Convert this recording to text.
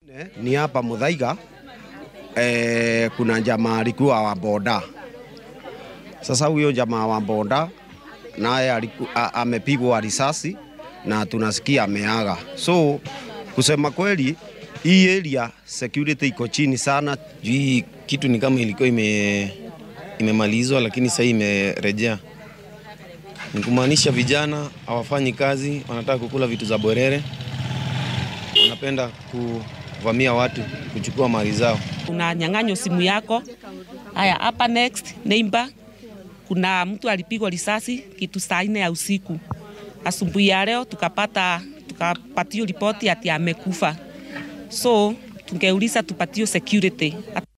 Ni hapa Muthaiga eh, kuna jamaa alikuwa wa boda. Sasa huyo jamaa wa boda naye aliku- a- amepigwa risasi na tunasikia ameaga. So kusema kweli, hii area security iko chini sana. juu hii kitu ni kama ilikuwa ime imemalizwa lakini sasa imerejea. Ni kumaanisha vijana hawafanyi kazi, wanataka kukula vitu za bwerere, wanapenda kuvamia watu, kuchukua mali zao. unanyang'anywa simu yako. Haya, hapa next neighbor, kuna mtu alipigwa risasi kitu saa nne ya usiku. Asubuhi ya leo tukapata tukapatio ripoti ati amekufa, so tungeuliza tupatio security